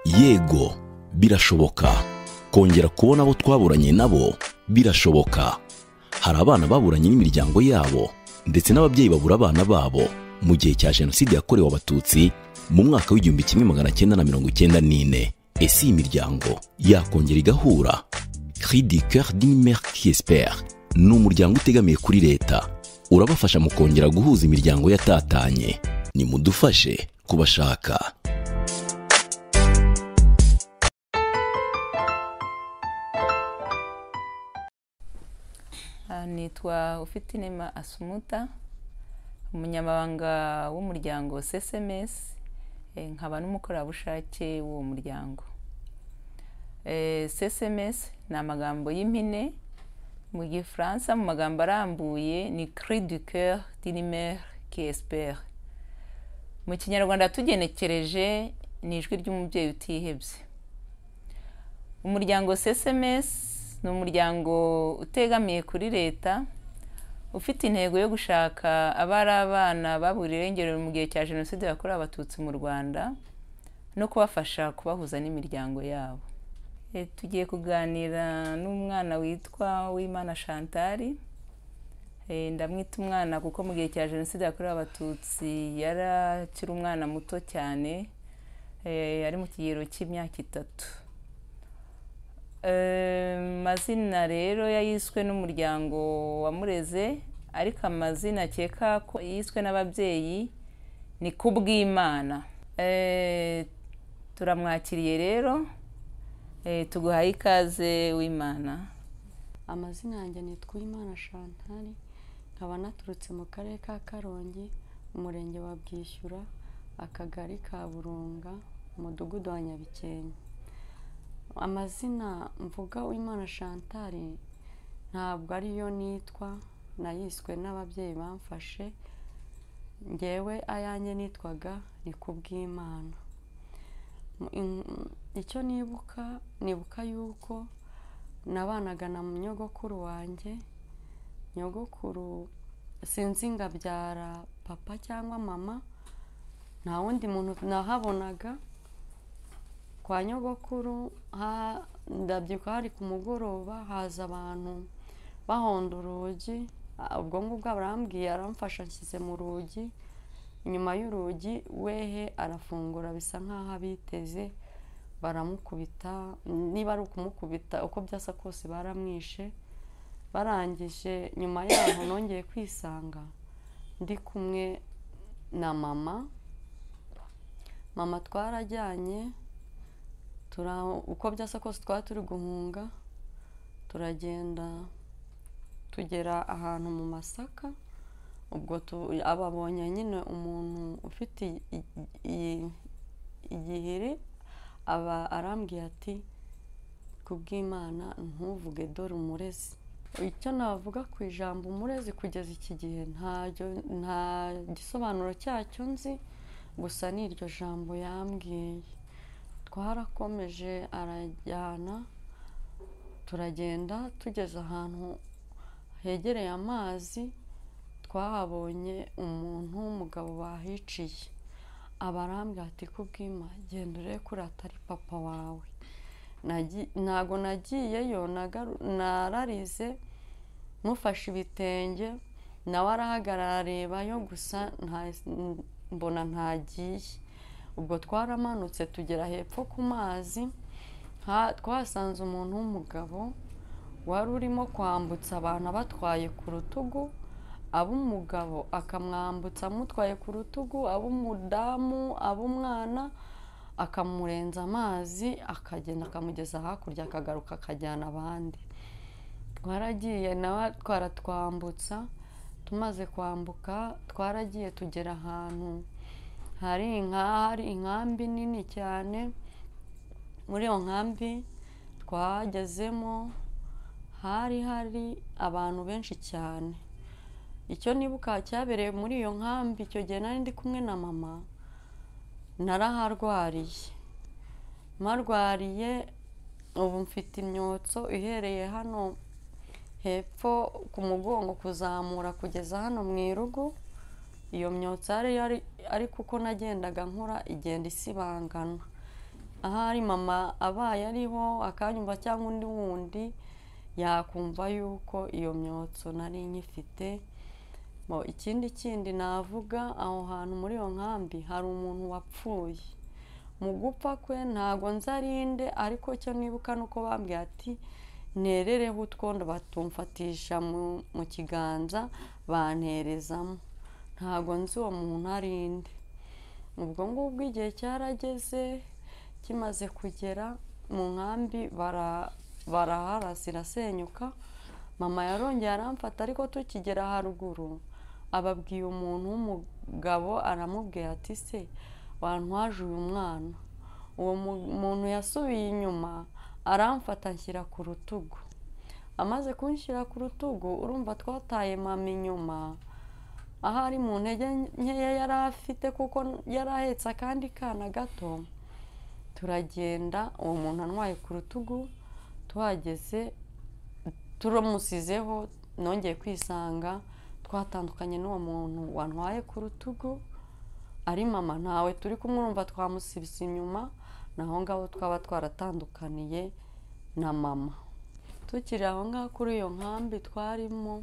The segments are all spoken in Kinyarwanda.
yego birashoboka kongera kubona abo twaburanye nabo birashoboka hari abana baburanye n'imiryango yabo ndetse n'ababyeyi babura abana babo mu gihe cya jenoside yakorewe abatutsi mu mwaka w'igihumbi kimwe magana cyenda na mirongo icyenda n'ine ese iyi miryango yakongera igahura cri du coeur d'une mère qui espère ni umuryango utegamiye kuri leta urabafasha mu kongera guhuza imiryango yatatanye nimudufashe kubashaka Ah, nitwa ufitinema asumuta umunyamabanga w'umuryango cms eh, nkaba n'umukorerabushake w'uwo muryango Eh, cms ni amagambo y'impine mu gifaransa mu magambo arambuye ni cri du coeur d'une mère qui espère mu kinyarwanda tugenekereje ni ijwi ry'umubyeyi utihebye umuryango cms ni umuryango utegamiye kuri leta ufite intego yo gushaka abari abana baburiwe irengero mu gihe cya jenoside yakorewe abatutsi mu rwanda no kubafasha kubahuza n'imiryango yabo E, tugiye kuganira n'umwana witwa wimana shantari Eh, ndamwita umwana kuko mu gihe cya jenoside yakorewe abatutsi yari akiri umwana muto cyane eh, ari mu kigero cy'imyaka itatu Eh, mazina rero yayiswe n'umuryango wamureze ariko amazina akeka ko yiswe n'ababyeyi ni kubw'imana Eh, turamwakiriye rero Eh, tuguhaye ikaze w'imana amazina yanjye ni twimana shantari nkaba naturutse mu karere ka karongi umurenge wa bwishyura akagari ka burunga umudugudu wa nyabikenke amazina mvuga w'imana shantari ntabwo ariyo nitwa nayiswe n'ababyeyi bamfashe ngewe ayanjye nitwaga ni kubw'imana icyo nibuka nibuka yuko nabanaga na nyogokuru wanjye nyogokuru sinzi ngabyara papa cyangwa mama nta wundi muntu nahabonaga kwa nyogokuru ha- ndabyibuka hari ku mugoroba haza abantu bahonda urugi ah, ubwo ngubwo arambwiye aramfasha nshyize mu rugi inyuma y'urugi wehe arafungura bisa nk'aho abiteze baramukubita niba ari ukumukubita uko byasa kose baramwishe barangije nyuma yaho nongeye kwisanga ndi kumwe na mama mama twarajyanye tura- uko byasa kose twari turi guhunga turagenda tugera ahantu mu masaka ubwo tu- ababonye nyine umuntu ufite i- i- igihiri aba arambwiye ati kubw'imana ntuvuge dore umurezi icyo navuga ku ijambo umurezi kugeza iki gihe ntaryo- nta gisobanuro cyacyo nzi gusa ni iryo jambo yambwiye twarakomeje arajyana turagenda tugeze ahantu hegereye amazi twahabonye umuntu w'umugabo bahiciye abarambwira ati kubwima genda urebe ko urata ari papa wawe Nagi- ntago nagiyeyo nagaru- nararize mufashe ibitenge nawe arahagarara arebayo gusa nta- mbona ntagiye ubwo twaramanutse tugera hepfo ku mazi ha- twahasanze umuntu w'umugabo wari urimo kwambutsa abantu abatwaye ku rutugu ab'umugabo akamwambutsa amutwaye ku rutugu ab'umudamu ab'umwana akamurenza amazi akagenda akamugeza hakurya akagaruka akajyana abandi twaragiye nawe twaratwambutsa tumaze kwambuka twaragiye tugera ahantu hari inka hari inkambi nini cyane muri iyo nkambi twagezemo hari hari abantu benshi cyane icyo nibuka cyabereye muri iyo nkambi icyo gihe nari ndi kumwe na mama naraharwariye marwariye ubu mfite imyotso ihereye hano hepfo ku mugongo kuzamura kugeza hano mu irugu iyo myotsi yari yari ariko uko nagendaga nkura igenda isibangana ahari mama abaye ariho akanyumva cyangwa undi wundi yakumva yuko iyo myotso nari nkifite Bo, ikindi kindi navuga aho hantu muri iyo nkambi hari umuntu wapfuye mu gupfa kwe ntago nzarinde ariko icyo nibuka ni uko bambwiye ati nerereho utwondo batumfatisha mu- mu kiganza banterezamo ntago nzi uwo muntu arinde ubwo ngubwo igihe cyarageze kimaze kugera mu nkambi bara- baraharasa irasenyuka mama yarongeye aramfata ariko tukigera haruguru ababwiye umuntu w'umugabo aramubwira ati se wantwaje uyu mwana uwo mu- muntu yasubiye inyuma aramfata anshyira ku rutugu amaze kunshyira ku rutugu urumva twataye mama inyuma ahari mu ntege nkeya yari afite kuko yari ahetse akandi kana gato turagenda uwo muntu antwaye ku rutugu tuhageze turamusizeho nongeye kwisanga twatandukanye n'uwo muntu wantwaye ku rutugu ari mama ntawe turi kumwumva twamusibye inyuma naho ngaho twaba twaratandukaniye na mama tukiri aho ngaho kuri iyo nkambi twarimo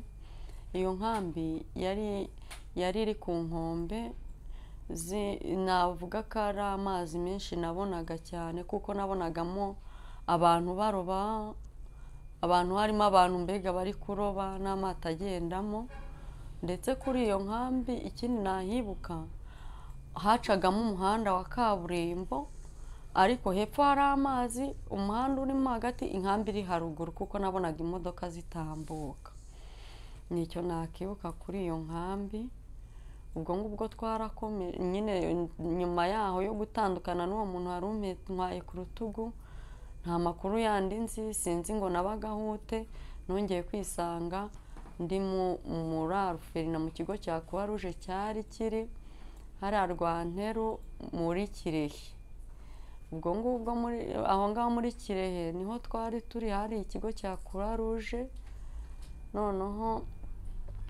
iyo nkambi yari yari iri ku nkombe zi- navuga ko ari amazi menshi nabonaga cyane kuko nabonagamo abantu baroba abantu harimo abantu mbega bari kuroba n'amato agendamo ndetse kuri iyo nkambi ikindi nahibuka hacagamo umuhanda wa kaburimbo ariko hepfo hari amazi umuhanda urimo hagati inkambi iri haruguru kuko nabonaga imodoka zitambuka nicyo nakibuka kuri iyo nkambi ubwo ngubwo twarakomeye nyine nyuma yaho yo gutandukana n'uwo muntu wari untwaye ku rutugu nta makuru yandi nzi sinzi ngo nabagahute nongeye kwisanga ndi mu- muri aruferina mu kigo cya kuwa ruje cyari kiri hariya rwanteru muri kirehe ubwo ngubwo muri aho ngaho muri kirehe niho twari turi hari ikigo cya kuwa ruje noneho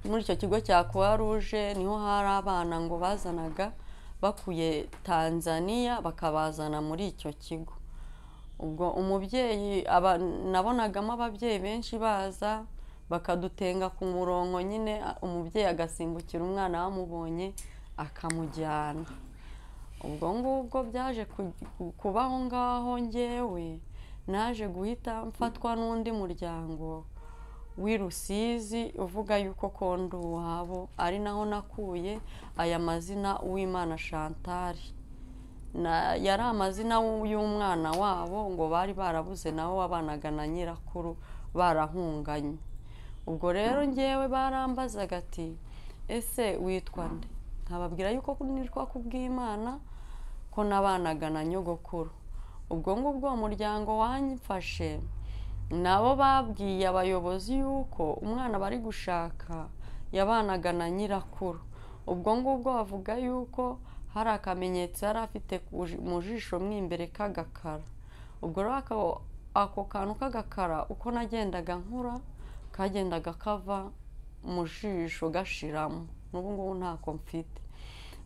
muri icyo kigo cya kuwa ruje niho hari abana ngo bazanaga bakuye tanzania bakabazana muri icyo kigo ubwo umubyeyi aba- nabonagamo ababyeyi benshi baza bakadutenga ku murongo nyine a- umubyeyi agasimbukira umwana bamubonye akamujyana ubwo ngubwo byaje ku- ku- kubaho ngaho ngewe naje guhita mfatwa n'undi muryango w'i rusizi uvuga yuko kondo uwabo ari naho nakuye aya mazina uwimana shantari na yari amazina y'umwana wabo ngo bari barabuze nawe wabanaga na nyirakuru barahunganye ubwo rero ngewe barambazaga ati ese witwa nde nkababwira yuko nitwa ku bw'imana ko nabanaga na nyogokuru ubwo ngubwo uwo muryango wanyifashe nabo babwiye abayobozi yuko umwana bari gushaka yabanaga na nyirakuru ubwo ngubwo bavuga yuko hari akamenyetso yari afite ku ji- mu jisho mo imbere k'agakara ubwo rero ako- ako kantu k'agakara uko nagendaga nkura kagendaga kava mu jisho gashiramo n'ubu ngubu ntako mfite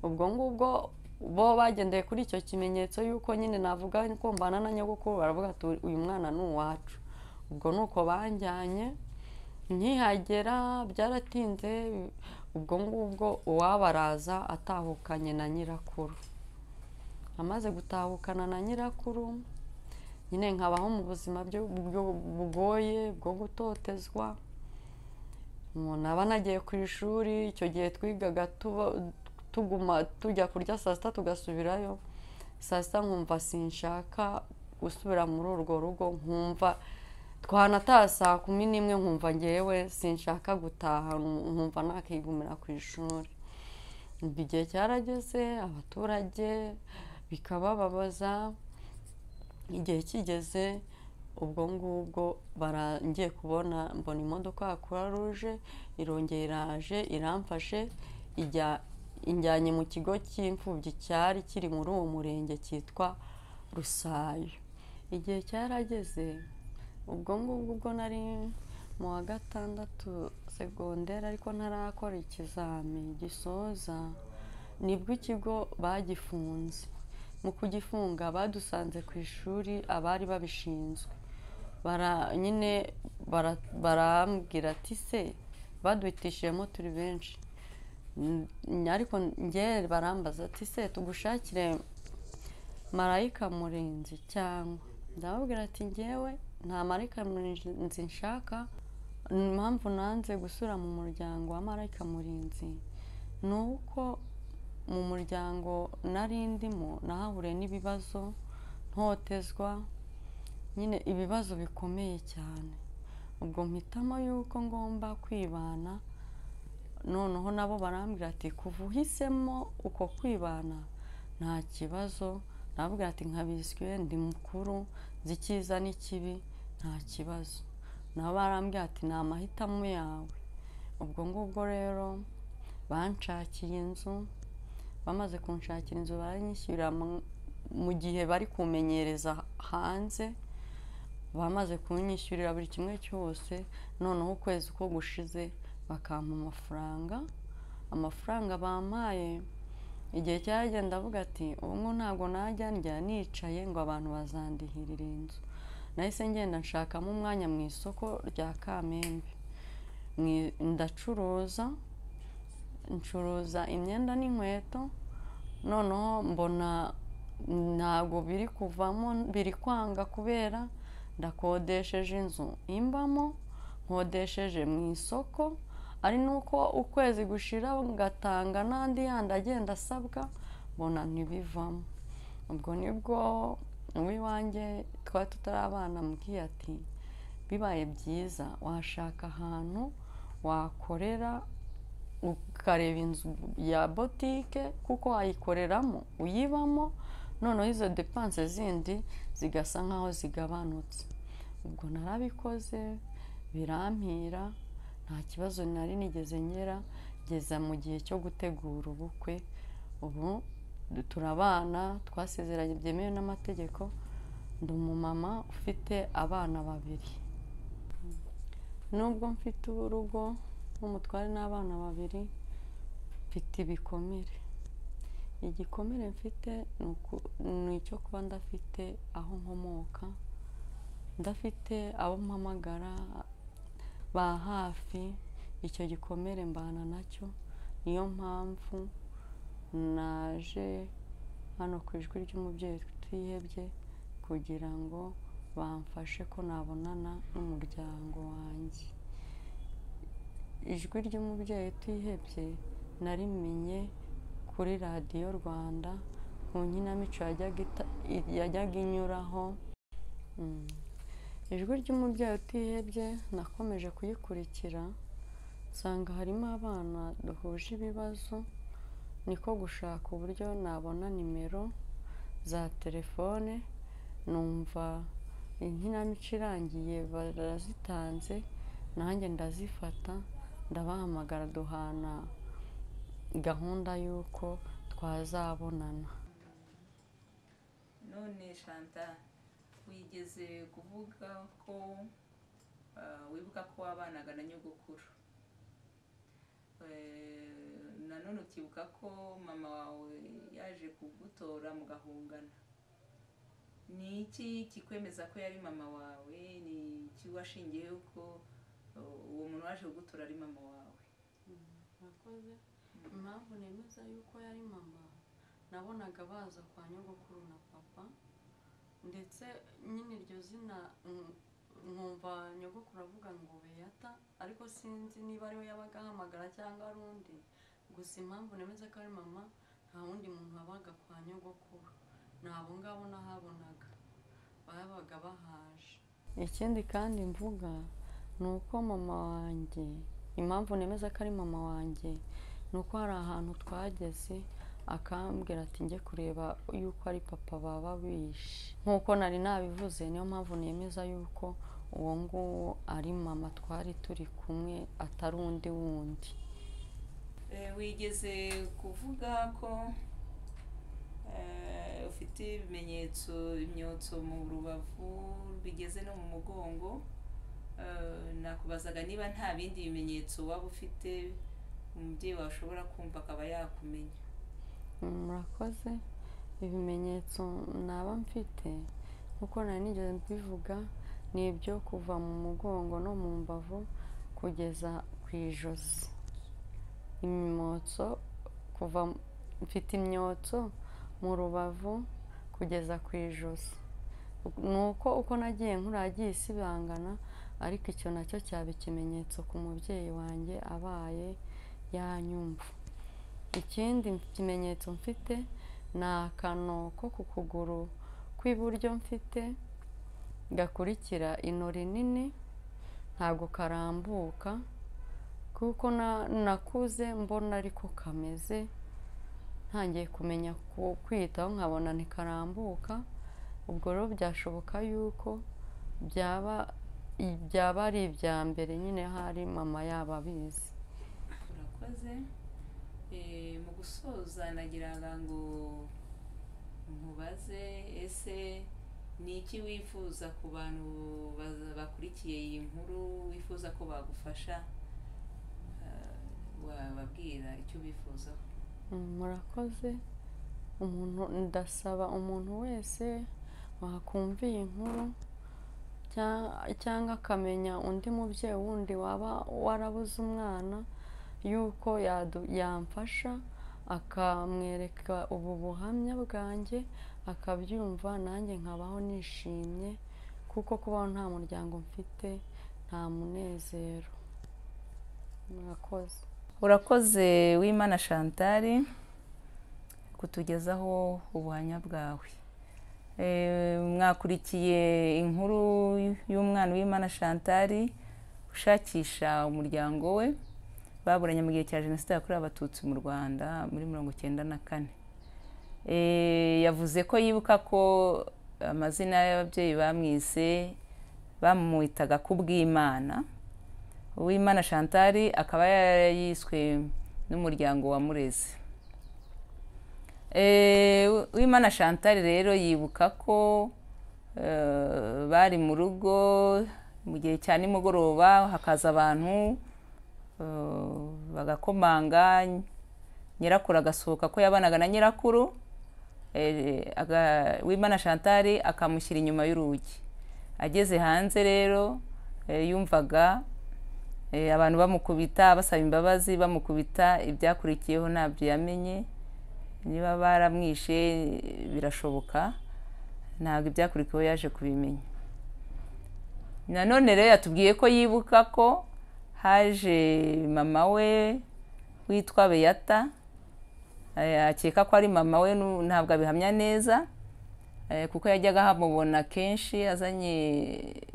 ubwo ngubwo bo bagendeye kuri icyo kimenyetso y'uko nyine navuga ko mbana na nyogokuru baravuga ati uyu mwana ni uwacu ubwo ni uko banjyanye nkihagera byaratinze ubwo ngubwo uwabaraza atahukanye na nyirakuru amaze gutahukana na nyirakuru nyine nkabaho mu buzima byo- bwo- bugoye bwo gutotezwa umuntu aba anagiye ku ishuri icyo gihe twigaga tuba- tuguma tujya kurya saa sita tugasubirayo saa sita nkumva sinshaka gusubira muri urwo rugo nkumva twanataha saa kumi n'imwe nkumva ngewe sinshaka gutaha nkumva nakigumira ku ishuri Umva igihe cyarageze abaturage bikabababaza igihe kigeze ubwo ngubwo barangiye kubona mbona imodoka ya kuruwa ruje irongera iraje iramfashe ijya- injyanye mu kigo cy'imfubyi cyari kiri muri uwo murenge cyitwa rusayo igihe cyarageze ubwo ngubwo ubwo nari mu wa gatandatu segonderi ariko ntarakora ikizami gisoza nibwo ikigo bagifunze mu kugifunga badusanze ku ishuri abari babishinzwe bara nyine bara- barambwira ati se baduhitishijemo turi benshi Mm, ariko njye barambaza ati se tugushakire marayika murinzi cyangwa ndababwira ati ngewe nta marayika murinzi nshaka ni impamvu nanze gusura mu muryango wa marayika murinzi ni uko mu muryango nari ndimo nahahure n'ibibazo ntotezwa nyine ibibazo bikomeye cyane ubwo mpitamo yuko ngomba kwibana noneho nabo barambwira ati kuva uhisemo uko kwibana nta kibazo nababwira ati nkabiswe ndi mukuru nzi icyiza n'ikibi nta kibazo nabo barambwira ati ni amahitamo yawe ubwo ngubwo rero banshakiye inzu bamaze kunshakira inzu baranyishyurira mu- mu gihe bari kumenyereza hanze bamaze kunyishyurira buri kimwe cyose noneho ukwezi uko gushize bakampa amafaranga amafaranga bampaye igihe cyagenda avuga ati ubu ntabwo najya njya nicaye ngo abantu bazandihirira inzu nahise ngenda nshakamo umwanya mu isoko rya kamembe Mwi- ndacuruza ncuruza imyenda n'inkweto noneho mbona ntabwo biri kuvamo biri kwanga kubera ndakodesheje inzu imbamo nkodesheje mu isoko ari nuko ukwezi gushira ngatanga n'andi yandi agenda asabwa mbona ntibivamo ubwo nibwo uw'iwanjye twari tutarabana ambwiye ati bibaye byiza washaka ahantu wakorera ukareba inzu ya botike kuko wayikoreramo uyibamo noneho izo depanse zindi zigasa nk'aho zigabanutse ubwo narabikoze birampira nta kibazo nari nigeze ngera ngeza mu gihe cyo gutegura ubukwe ubu turabana twasezeranye byemewe n'amategeko ndi umumama ufite abana babiri nubwo mfite urugo n'umutware n'abana babiri mfite ibikomere igikomere mfite ni uku- ni icyo kuba ndafite aho nkomoka ndafite abo mpamagara ba hafi icyo gikomere mbana nacyo niyo mpamvu naje hano ku ijwi ry'umubyeyi utihebye kugira ngo bamfashe ko nabonana n'umuryango wanjye ijwi ry'umubyeyi utihebye narimenye kuri radiyo rwanda ku nkinamico yajyaga ita- yajyaga inyuraho Mm. ijwi ry'umubyeyi utihebye nakomeje kuyikurikira nsanga harimo abana duhuje ibibazo niko gushaka uburyo nabona nimero za telefone numva inkinamico irangiye barazitanze nanjye ndazifata ndabahamagara duhana gahunda y'uko twazabonana none shanta wigeze kuvuga ko ah, wibuka ko wabanaga na nyogokuru Eh, nanone ukibuka ko mama wawe yaje kugutora mugahungana ni iki kikwemeza ko yari mama wawe ni iki washingiyeho ko uh, uwo muntu waje kugutora ari mama wawe murakoze impamvu nemeza yuko yari mama nabonaga baza kwa nyogokuru na papa ndetse nyine iryo zina mm, nkumva nyogokuru avuga ngo beyata ariko sinzi niba ariwe yabaga ahamagara cyangwa ari undi gusa impamvu nemeza ko ari mama nta wundi muntu wabaga kwa nyogokuru ni abo ngabo nahabonaga babaga bahaje ikindi kandi mvuga ni uko mama wanjye impamvu nemeza ko ari mama wanjye ni uko hari ahantu twageze akambwira ati njye kureba yuko ari papa baba bishe nk'uko nari nabivuze niyo mpamvu nemeza yuko uwo nguwo ari mama twari turi kumwe atari undi wundi Eh, wigeze kuvuga ko eh, ufite ibimenyetso imyotso mu rubavu bigeze no mu mugongo Eh, nakubazaga niba nta bindi bimenyetso waba ufite umubyeyi wawe ashobora kumva akaba yakumenya Mm, murakoze ibimenyetso naba mfite nkuko nari nigeze mbivuga ni ibyo kuva mu mugongo no mu mbavu kugeza ku ijosi imyotso kuva mfite imyotso mu rubavu kugeza ku ijosi ni uko uko nagiye nkuragiye isibangana ariko icyo nacyo cyaba ikimenyetso ku mubyeyi wanjye abaye yanyumva ikindi kimenyetso mfite ni akano ko ku kuguru kw'iburyo mfite gakurikira ino rinini ntabwo karambuka kuko na- nakuze mbona ariko kameze ntangiye kumenya ku- kwitaho nkabona ntikarambuka ubwo rero byashoboka yuko byaba byaba ari ibya mbere nyine hari mama yaba abizi urakoze Eh, mu gusoza nagiraga ngo nkubaze ese ni iki wifuza ku bantu baza- bakurikiye iyi nkuru wifuza ko bagufasha Eh, wababwira icyo ubifuzaho Mm, murakoze umuntu ndasaba umuntu wese wakumva iyi nkuru cya- cyangwa akamenya undi mubyeyi wundi waba warabuze umwana yuko yadu- yamfasha akamwereka ubu buhamya bwanjye akabyumva nanjye nkabaho nishimye kuko kubaho nta muryango mfite nta munezero murakoze urakoze w'imana shantari kutugezaho ubuhamya bwawe Eh, mwakurikiye inkuru y'umwana w'imana shantari ushakisha umuryango we baburanye mu gihe cya jenoside yakorewe abatutsi mu rwanda muri mirongo icyenda na kane Eh, yavuze ko yibuka ko amazina y'ababyeyi bamwise bamwitaga ku bw'imana uwimana chantal akaba yiswe n'umuryango wa murezi uwimana chantal rero yibuka ko eh, bari mu rugo mu gihe cya nimugoroba hakaza abantu eh, bagakomanga nyirakuru agasohoka ko yabanaga na nyirakuru eh, aga- uwimana chantal akamushyira inyuma y'urugi ageze hanze rero eh, yumvaga Eh, abantu bamukubita basaba imbabazi bamukubita ibyakurikiyeho ntabyo yamenye niba baramwishe eh, birashoboka ntabwo ibyakurikiyeho yaje kubimenya nanone rero yatubwiye ko yibuka ko haje mama we witwa beyata Eh, akeka ko ari mama we nu- ntabwo abihamya neza Eh, kuko yajyaga hamubona kenshi azanye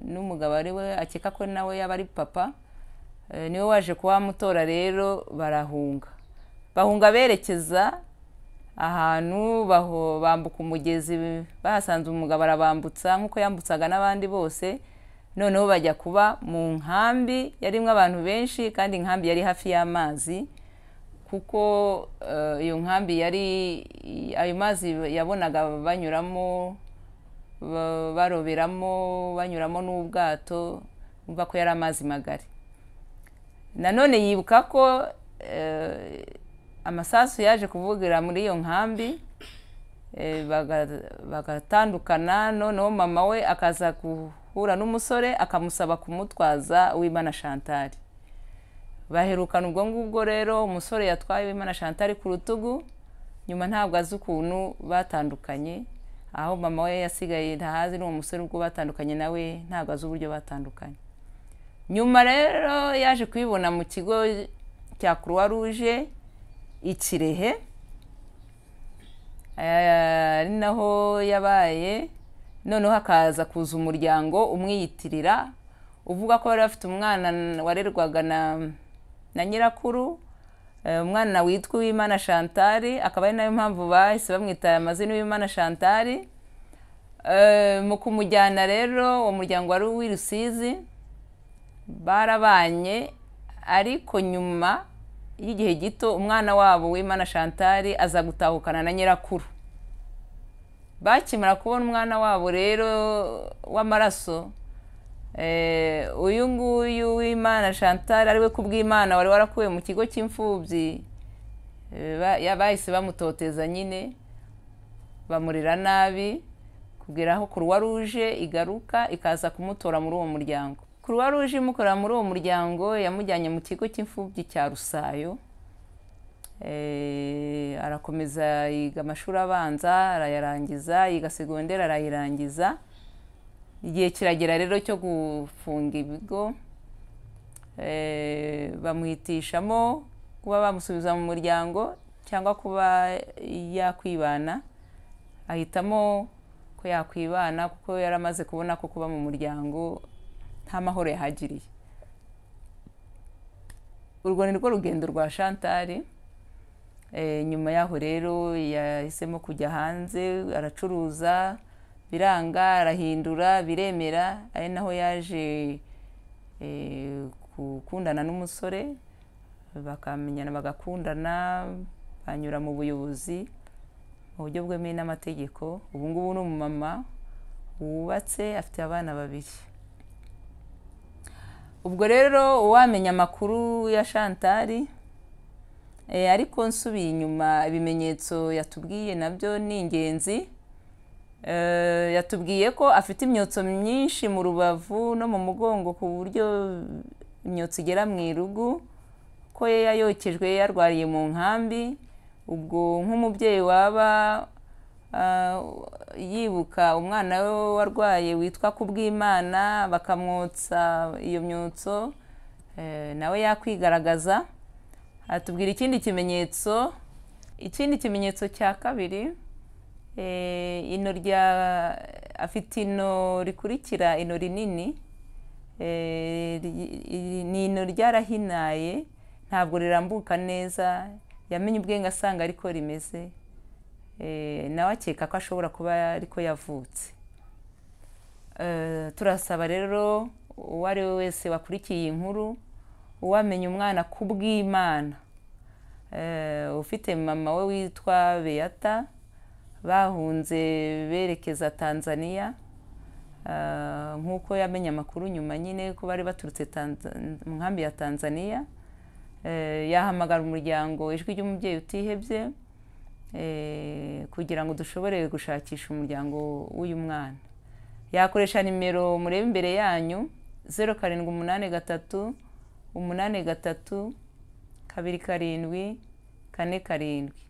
n'umugabo ari we akeka ko nawe yaba ari papa Eh, niwe waje kuhamutora rero barahunga bahunga berekeza ahantu baho- bambuka umugezi bahasanze umugabo arabambutsa nk'uko yambutsaga n'abandi bose noneho bajya kuba mu nkambi yarimo abantu benshi kandi inkambi yari hafi y'amazi kuko eh, iyo nkambi yari ayo mazi yabonaga banyuramo ba- baroberamo banyuramo n'ubwato bumva ko yari amazi magari nanone yibuka ko eh, amasasu yaje kuvugira muri iyo nkambi eh, baga- bagatandukana noneho mama we akaza guhura n'umusore akamusaba kumutwaza uwimana chantal baherukana ubwo ngubwo rero umusore yatwaye uwimana chantal ku rutugu nyuma ntabwo azi ukuntu batandukanye aho mama we yasigaye ntahazi n'uwo musore ubwo batandukanye nawe ntabwo azi uburyo batandukanye nyuma rero yaje kubibona mu kigo cya croix rouge i kirehe Eh, ari naho yabaye noneho hakaza kuza umuryango umwiyitirira uvuga ko bari bafite umwana warerwaga na na nyirakuru Eh, umwana witwa uwimana shantari akaba ari nayo mpamvu bahise bamwita amazina uwimana shantari Eh, mu kumujyana rero uwo muryango wari uw'i rusizi barabanye ariko nyuma y'igihe gito umwana wabo w'imana shantari aza gutahukana na nyirakuru bakimara kubona umwana wabo rero w'amaraso eh, uyu nguyu w'imana shantari ari we ku bw'imana wari warakuwe mu kigo cy'imfubyi eh, ba- ya- bahise bamutoteza nyine bamurera nabi kugera aho kuruwa ruje igaruka ikaza kumutora muri uwo muryango kuruwa ruje imukorera muri uwo muryango yamujyanye mu kigo cy'imfubyi cya rusayo Eh, arakomeza yiga amashuri abanza arayarangiza yiga segonderi arayirangiza igihe kiragera rero cyo gufunga ibigo Eh, bamuhitishamo kuba bamusubiza mu muryango cyangwa kuba yakwibana ahitamo ko yakwibana kuko yari amaze kubona ko kuba mu muryango nta mahoro yahagiriye urwo ni rwo rugendo rwa shantari Eh, nyuma yaho rero yahisemo kujya hanze aracuruza biranga arahindura biremera ari naho yaje eh, gukundana n'umusore bakamenyana bagakundana banyura mu buyobozi mu buryo bwemewe n'amategeko ubu ngubu ni umumama wubatse afite abana babiri ubwo rero uwamenya amakuru ya shantari Eh, ariko nsubiye inyuma ibimenyetso yatubwiye nabyo ni ingenzi Eh, yatubwiye ko afite imyotso myinshi mu rubavu no mu mugongo ku buryo imyotso igera mu irugu ko ye yayokejwe yarwariye mu nkambi ubwo nk'umubyeyi waba ah, yibuka umwana we warwaye witwa kubwimana bakamwotsa iyo myotso eh, nawe yakwigaragaza atubwira ikindi kimenyetso ikindi kimenyetso cya kabiri eh, ino rya afite ino rikurikira ino rinini eh, ri- iri- ni ino ryarahinaye ntabwo rirambuka neza yamenye ubwenge asanga ariko rimeze Eh, nawe akeka ko ashobora kuba ariko yavutse Eh, turasaba rero uwo ari we wese wakurikiye iyi nkuru uwamenya umwana ku bw'imana Eh, ufite mama we witwa beyata bahunze berekeza tanzania Eh, nk'uko yamenye amakuru nyuma nyine ko bari baturutse Tanza- mu nkambi ya tanzania Eh, yahamagara umuryango ijwi ry'umubyeyi utihebye eh, kugira ngo dushobore gushakisha umuryango w'uyu mwana yakoresha nimero mureba imbere yanyu zeru karindwi umunani gatatu umunani gatatu kabiri karindwi kane karindwi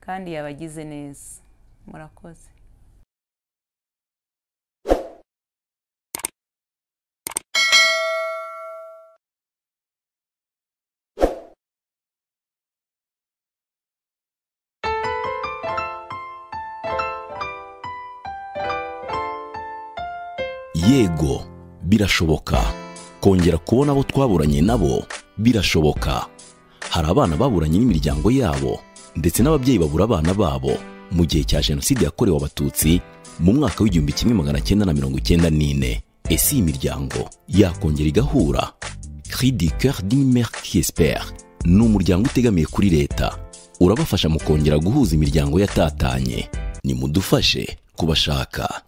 kandi yabagize neza murakoze yego birashoboka kongera kubona abo twaburanye nabo birashoboka hari abana baburanye n'imiryango yabo ndetse n'ababyeyi babura abana babo mu gihe cya jenoside yakorewe abatutsi mu mwaka w'igihumbi kimwe magana cyenda na mirongo icyenda n'ine ese iyi miryango yakongera igahura cri du coeur d'une mère qui espère ni umuryango utegamiye kuri leta urabafasha mu kongera guhuza imiryango yatatanye nimudufashe kubashaka